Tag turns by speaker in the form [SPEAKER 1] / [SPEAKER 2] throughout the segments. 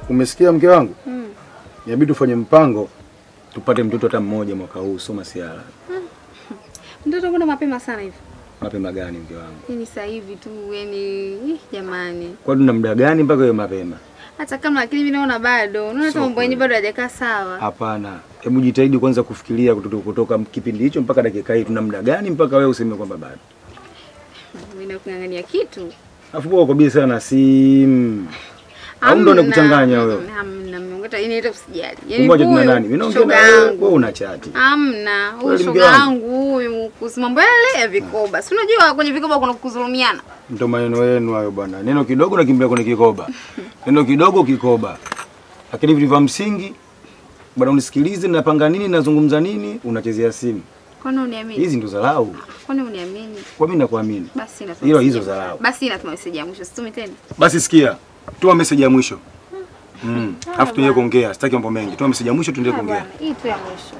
[SPEAKER 1] Umesikia mke wangu?
[SPEAKER 2] Mm.
[SPEAKER 1] Inabidi tufanye mpango tupate mtoto hata mmoja mwaka huu, sio masiara.
[SPEAKER 2] Mtoto kuna mapema sana hivi.
[SPEAKER 1] Mapema gani mke wangu?
[SPEAKER 2] Yaani sasa hivi tu yani ih, jamani.
[SPEAKER 1] Kwa tuna muda gani mpaka hiyo mapema?
[SPEAKER 2] Hata kama lakini mimi naona bado. Unaona hata
[SPEAKER 1] Sio
[SPEAKER 2] mambo yenyewe
[SPEAKER 1] kweli.
[SPEAKER 2] bado hajakaa sawa.
[SPEAKER 1] Hapana, hebu jitahidi kwanza kufikiria kutoka, kutoka kipindi hicho mpaka dakika hii, tuna muda gani mpaka wewe useme kwamba bado?
[SPEAKER 2] Mimi nakung'ang'ania kitu.
[SPEAKER 1] Afu wewe uko busy sana na simu. Au ndo
[SPEAKER 2] Hamna,
[SPEAKER 1] nakuchanganya wewe?
[SPEAKER 2] Hamna, mmeongeta ini hata usijali. Yaani
[SPEAKER 1] Ngoja tuna
[SPEAKER 2] huyu
[SPEAKER 1] nani? Mimi naongea na
[SPEAKER 2] shoga
[SPEAKER 1] wewe,
[SPEAKER 2] yangu.
[SPEAKER 1] wewe una chati.
[SPEAKER 2] Hamna, huyu
[SPEAKER 1] Kweli
[SPEAKER 2] shoga
[SPEAKER 1] mke wangu?
[SPEAKER 2] yangu huyu kuhusu mambo yale ya vikoba. Si unajua kwenye vikoba kuna kudhulumiana.
[SPEAKER 1] Ndo maneno yenu hayo bwana. Neno kidogo nakimbia kwenye kikoba, neno kidogo kikoba, lakini vitu vya msingi bwana, unisikilize, napanga nini, nazungumza nini, unachezea simu.
[SPEAKER 2] Kwani uniamini?
[SPEAKER 1] Hizi ndo dharau.
[SPEAKER 2] Kwani uniamini?
[SPEAKER 1] Kwa mimi nakuamini.
[SPEAKER 2] Basi natuma
[SPEAKER 1] Hilo
[SPEAKER 2] message
[SPEAKER 1] hizo
[SPEAKER 2] ya-
[SPEAKER 1] dharau.
[SPEAKER 2] Basi natuma message ya mwisho. Situmi tena.
[SPEAKER 1] Basi sikia, tuma message ya mwisho. Mm. Alafu tuendelee kuongea, sitaki mambo mengi. Tuma message ya mwisho tuendelee
[SPEAKER 2] Ah,
[SPEAKER 1] kuongea.
[SPEAKER 2] bwana, Hii tu ya mwisho.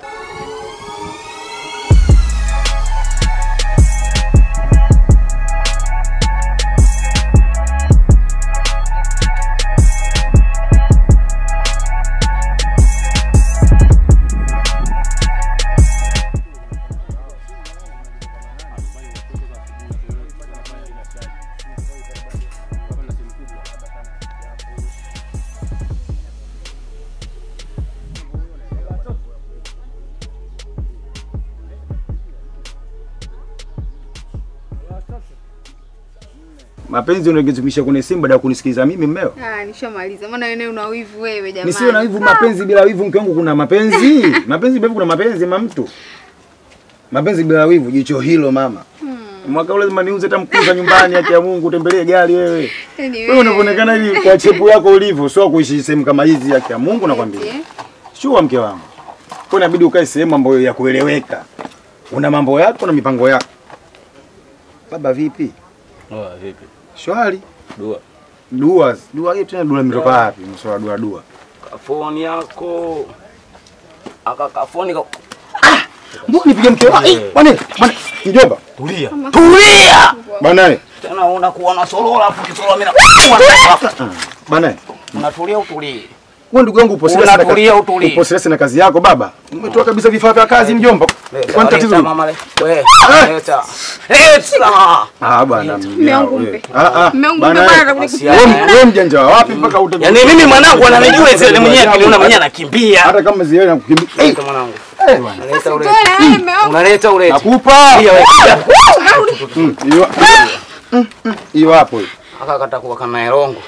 [SPEAKER 1] Mapenzi unagezumisha kwenye simu baada ya kunisikiliza mimi mmeo.
[SPEAKER 2] Ah, nishamaliza. Maana wewe una wivu wewe jamani.
[SPEAKER 1] Nisiwe na wivu mapenzi bila wivu mke wangu kuna mapenzi. mapenzi bila wivu kuna mapenzi ma mtu. Mapenzi bila wivu jicho hilo mama. Mwaka ule lazima niuze hata mkuza nyumbani haki ya Mungu utembelee gari wewe.
[SPEAKER 2] Yaani
[SPEAKER 1] Wewe unavyoonekana hivi kwa chepu yako ulivyo sio kuishi sehemu kama hizi haki ya Mungu nakwambia.
[SPEAKER 2] Eti, eh?
[SPEAKER 1] Shua mke wangu. Kwa inabidi ukae sehemu ambayo ya kueleweka. Una mambo yako na mipango yako. Baba vipi?
[SPEAKER 3] Oh, vipi?
[SPEAKER 1] Shwari.
[SPEAKER 3] Dua.
[SPEAKER 1] Dua, dua hiyo tena dua imetoka wapi? Mswala dua dua.
[SPEAKER 3] Kafoni yako. Aka kafoni ka...
[SPEAKER 1] Mbona nipige mke wangu? Eh, Bwana, bwana, mjomba.
[SPEAKER 3] Tulia. Tulia!
[SPEAKER 1] Bwana,
[SPEAKER 3] Tena unakuwa na solola afu kisolola mimi na...
[SPEAKER 1] bwana.
[SPEAKER 3] Unatulia utulie.
[SPEAKER 1] Wewe ndugu yangu upo serious na
[SPEAKER 3] Unatulia,
[SPEAKER 1] kazi.
[SPEAKER 3] utulie.
[SPEAKER 1] Upo serious na kazi yako baba. Umetoa kabisa vifaa vya kazi mjomba. Kwani tatizo
[SPEAKER 3] Leta
[SPEAKER 1] ni?
[SPEAKER 3] mama le. We, leta. Leta.
[SPEAKER 1] Ah bwana.
[SPEAKER 2] Mume wangu
[SPEAKER 1] wewe.
[SPEAKER 2] mpe.
[SPEAKER 1] Ah ah.
[SPEAKER 2] Mume wangu
[SPEAKER 1] bwana,
[SPEAKER 2] mpe bwana,
[SPEAKER 1] wewe-
[SPEAKER 2] atakuja
[SPEAKER 3] Basi,
[SPEAKER 2] kukupa.
[SPEAKER 1] wewe- Wewe mjanja wa wapi mpaka ute
[SPEAKER 3] Yaani mimi mwanangu ananijua zile mwenyewe akiniona mwenyewe anakimbia.
[SPEAKER 1] hata kama ziwe na kukimbia. Eh,
[SPEAKER 3] Leta mwanangu.
[SPEAKER 1] eh, bwana.
[SPEAKER 3] Unaleta ulete.
[SPEAKER 2] Toa na wewe mume wangu.
[SPEAKER 3] Unaleta ulete.
[SPEAKER 1] Nakupa.
[SPEAKER 3] Pia wewe.
[SPEAKER 1] Mm, Hiyo. Mm, mm, Hiyo hapo hiyo.
[SPEAKER 3] Aka katakuwa kama erongo.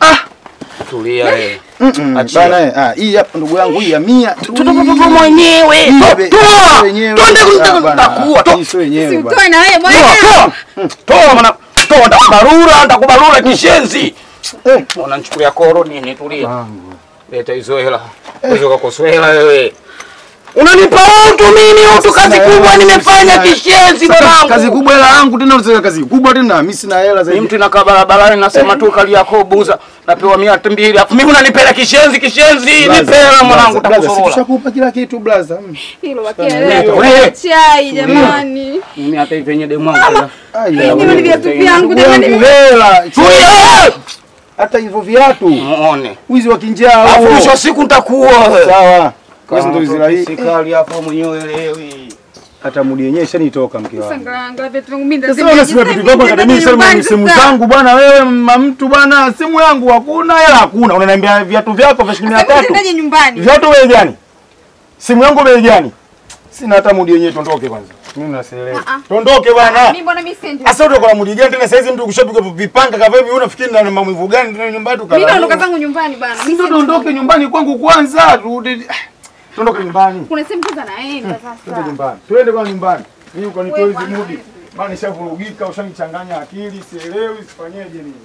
[SPEAKER 3] Tulia wewe.
[SPEAKER 1] Mm, mm,
[SPEAKER 3] Achia.
[SPEAKER 1] Bwana, eh, ah, hii hapa ndugu yangu hii ya 100.
[SPEAKER 3] Tutoto mwenyewe.
[SPEAKER 1] Hii be-
[SPEAKER 3] Toa.
[SPEAKER 1] wenyewe.
[SPEAKER 3] Twende
[SPEAKER 1] Ah,
[SPEAKER 3] kumtaka
[SPEAKER 1] bwana,
[SPEAKER 3] kutakuwa. Toa.
[SPEAKER 1] hii sio wenyewe bwana.
[SPEAKER 2] Utoe na wewe bwana.
[SPEAKER 3] Toa, toa. Toa mwana. Toa ndakubarura, ndakubarura kishenzi.
[SPEAKER 1] Eh.
[SPEAKER 3] Unanichukulia koro nini? Tulia.
[SPEAKER 1] Wangu.
[SPEAKER 3] Leta hizo hela. Hizo kakoswela wewe. Unanipa utu mimi utu kazi
[SPEAKER 1] Sina
[SPEAKER 3] kubwa
[SPEAKER 1] hela,
[SPEAKER 3] nimefanya
[SPEAKER 1] sina-
[SPEAKER 3] kishenzi
[SPEAKER 1] Sasa
[SPEAKER 3] mwanangu.
[SPEAKER 1] Kazi kubwa hela yangu tena unasema kazi kubwa tena mimi sina hela
[SPEAKER 3] Ni
[SPEAKER 1] zaidi.
[SPEAKER 3] mtu inakaa barabarani nasema tu kali yako buza napewa mia mbili alafu mimi unanipela kishenzi kishenzi
[SPEAKER 1] Blaza,
[SPEAKER 3] nipela mwanangu
[SPEAKER 1] blaza, blaza,
[SPEAKER 3] takusorola.
[SPEAKER 1] Tushakupa kila kitu blaza. Mm.
[SPEAKER 2] Hilo
[SPEAKER 1] Sana.
[SPEAKER 2] bakia
[SPEAKER 3] Wewe.
[SPEAKER 2] leo. Chai jamani.
[SPEAKER 3] Mimi hata hivi yenye demu wangu.
[SPEAKER 1] Ai,
[SPEAKER 2] Hivi
[SPEAKER 1] ya
[SPEAKER 2] ni
[SPEAKER 1] wewe.
[SPEAKER 2] viatu vyangu
[SPEAKER 1] Ndugu yangu
[SPEAKER 2] jamani.
[SPEAKER 1] hela.
[SPEAKER 3] Tulia!
[SPEAKER 1] Hata hivyo viatu.
[SPEAKER 3] Muone.
[SPEAKER 1] Wizi wa kinjaa
[SPEAKER 3] Alafu
[SPEAKER 1] huo.
[SPEAKER 3] mwisho wa siku nitakuwa.
[SPEAKER 1] Sawa. Kazi ndio Israeli.
[SPEAKER 3] Sikali hapo mwenyewe elewi.
[SPEAKER 1] Hata mudi yenyewe ishanitoka mke wangu.
[SPEAKER 2] Sanganga viatu vyangu mimi
[SPEAKER 1] Sasa unasema vitu vyako akademia sema simu zangu bwana wewe mma mtu bwana simu yangu hakuna hela hakuna unaniambia viatu vyako vya shilingi 300.
[SPEAKER 2] Sasa nyumbani.
[SPEAKER 1] Viatu bei gani? Simu yangu bei gani? Sina hata mudi yenyewe tondoke kwanza. Mimi nasielewa.
[SPEAKER 2] Ah, ah.
[SPEAKER 1] Tondoke bwana.
[SPEAKER 2] Mimi mbona mimi sendi.
[SPEAKER 1] Sasa utakuwa na mudi gani tena sasa hizi mtu kushapiga vipanga kama hivi unafikiri na maumivu gani tena nyumbani
[SPEAKER 2] Mimi
[SPEAKER 1] tukala.
[SPEAKER 2] naondoka zangu nyumbani bwana. Mimi
[SPEAKER 1] Ndio
[SPEAKER 2] sendi.
[SPEAKER 1] tondoke nyumbani kwangu kwanza. Turudi. Tondoke nyumbani.
[SPEAKER 2] Kuna sehemu kwanza naenda
[SPEAKER 1] Twende
[SPEAKER 2] sasa.
[SPEAKER 1] nyumbani. Twende kwa nyumbani. Mimi ukanitoa
[SPEAKER 2] Wewe
[SPEAKER 1] hizi
[SPEAKER 2] bwana,
[SPEAKER 1] mudi. Bana nishavurugika, ushanichanganya akili, sielewi sifanyeje nini.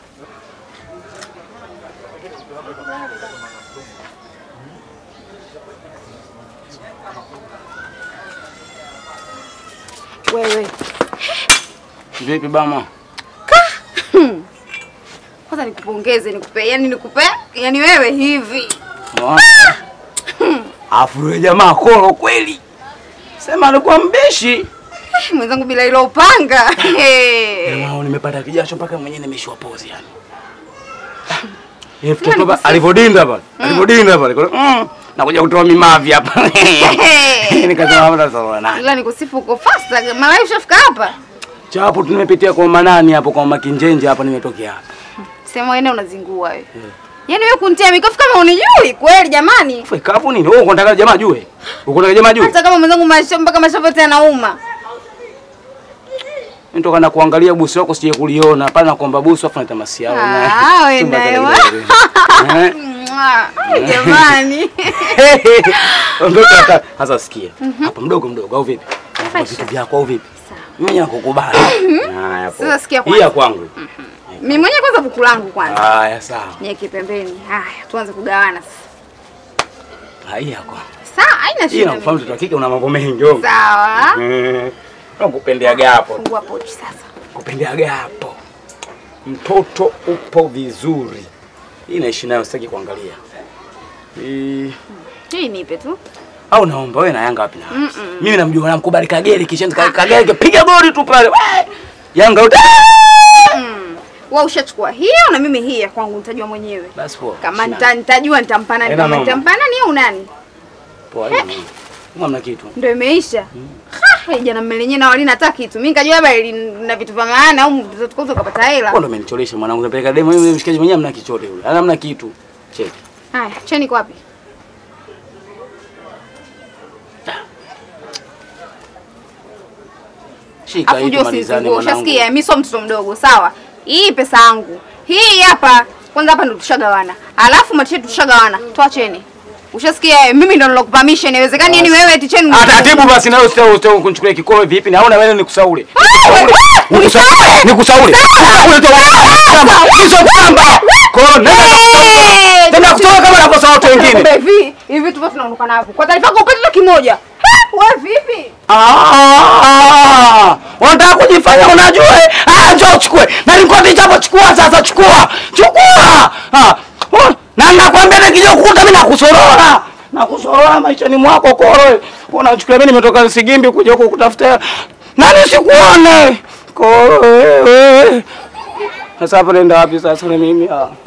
[SPEAKER 2] Wewe.
[SPEAKER 3] Vipi bama?
[SPEAKER 2] Kwanza nikupongeze, nikupe, yani nikupe, yani wewe hivi.
[SPEAKER 3] Mwana. Afu yule jamaa kolo kweli. Sema alikuwa mbishi.
[SPEAKER 2] Eh, Mwenzangu bila ilo upanga. Eh.
[SPEAKER 3] Jamaa nimepata kijasho mpaka mwenyewe nimeshwa pozi yani. Eh, mtoto ba- alivyodinda pale. Alivyodinda pale. kwa- Mm. Nakuja kutoa mimavi hapa. Nikasema hapa sasa na.
[SPEAKER 2] Ila nikusifu uko fast. Mara ushafika hapa.
[SPEAKER 3] Chapo tumepitia kwa manani hapo kwa makinjenje hapa nimetokea hapa.
[SPEAKER 2] Sema wewe unazingua wewe. Yaani wewe kuntia mikofu kama unijui kweli jamani.
[SPEAKER 3] Fika hapo nini? Wewe unataka jamaa jue? Uko unataka jamaa jue?
[SPEAKER 2] Hata kama mwenzangu masho mpaka mashavu yote yanauma.
[SPEAKER 3] Nitoka na kuangalia busi wako sije kuliona. Hapana nakuomba busi afu natamasi yao.
[SPEAKER 2] Ah, wewe naye wa. Mwah. Ai, Jamani.
[SPEAKER 3] Ondoka hata sasa sikia. Hapa mdogo mdogo au vipi? Unafanya vitu vyako au vipi? Mimi nakukubali. Haya hapo.
[SPEAKER 2] Sasa sikia
[SPEAKER 3] Hii ya kwangu.
[SPEAKER 2] Mimi mwenyewe kwanza buku langu kwanza.
[SPEAKER 3] Haya sawa.
[SPEAKER 2] Niweke pembeni. Haya, tuanze kugawana sasa.
[SPEAKER 3] Hii ya kwangu.
[SPEAKER 2] Sawa, haina
[SPEAKER 3] Hii
[SPEAKER 2] shida.
[SPEAKER 3] nakufahamu
[SPEAKER 2] mimi.
[SPEAKER 3] mtoto wa kike una mambo mengi. wewe.
[SPEAKER 2] Sawa.
[SPEAKER 3] Mm. Nakupendeaga hapo.
[SPEAKER 2] Fungua pochi sasa.
[SPEAKER 3] Kupendeaga hapo. Mtoto upo vizuri. Hii naishi nayo sitaki kuangalia. Hii
[SPEAKER 2] Hii nipe tu.
[SPEAKER 3] au naomba wewe na Yanga wapi na wapi? Mimi namjua namkubali Kagere kishenzi Ka- Kagere kipiga goli tu pale. We! Yanga uta.
[SPEAKER 2] Mm. Wewe ushachukua hiyo na mimi hii ya kwangu nitajua mwenyewe.
[SPEAKER 3] Basi poa.
[SPEAKER 2] Kama
[SPEAKER 3] Sina-
[SPEAKER 2] nita, nitajua nitampa nani,
[SPEAKER 3] Haina
[SPEAKER 2] kama
[SPEAKER 3] noma.
[SPEAKER 2] nitampa nani au nani.
[SPEAKER 3] Poa hiyo. nini? Kama mna kitu.
[SPEAKER 2] Ndio imeisha. Ha, jana mmelenye na walina hata kitu. Mimi nikajua labda ili- na vitu vya maana au mtoto kwanza ukapata hela.
[SPEAKER 3] Wewe ndo umenicholesha mwanangu napeleka demo yule mshikaji mwenyewe mna kichote yule. Hana mna kitu. Cheki.
[SPEAKER 2] Haya, cheni kwa wapi?
[SPEAKER 3] Shika
[SPEAKER 2] Afu
[SPEAKER 3] hii
[SPEAKER 2] jua
[SPEAKER 3] tumalizane
[SPEAKER 2] usizingue.
[SPEAKER 3] mwanangu.
[SPEAKER 2] Ushasikia? Mimi sio mtoto mdogo, sawa? Hii pesa yangu. Hii hapa. Kwanza hapa ndo tushagawana. Alafu matishe tushagawana. Toa cheni. Ushasikia? eh, Mimi ndo nilokupa permission. Inawezekani yani wewe eti cheni.
[SPEAKER 3] Ah, taratibu basi nawe usitao usitao kunichukulia kikolo vipi? Naona wewe nikusaule. Nikusaule. Nikusaule. Nikusaule tu. Hizo kamba. Kwa hiyo nenda
[SPEAKER 2] Eh,
[SPEAKER 3] Tena kutoka kama nakosa watu wengine.
[SPEAKER 2] Kumbe hivi hivi tupo tunaondoka navyo. Kwa taarifa yako upate hata kimoja. Ha, Wewe vipi?
[SPEAKER 3] Ah! Unataka kujifanya unajua? eh? Ah, njoo uchukue. Na nikoti chako chukua sasa chukua. Chukua. Ah. oh, Na nakwambia nikija kukuta mimi nakusorora. Nakusorora maishani mwako koro. Unachukua mimi nimetoka Sigimbi kuja huku kutafuta. Nani sikuone? Koro wewe. Sasa hapo nenda wapi sasa na mimi? Ah.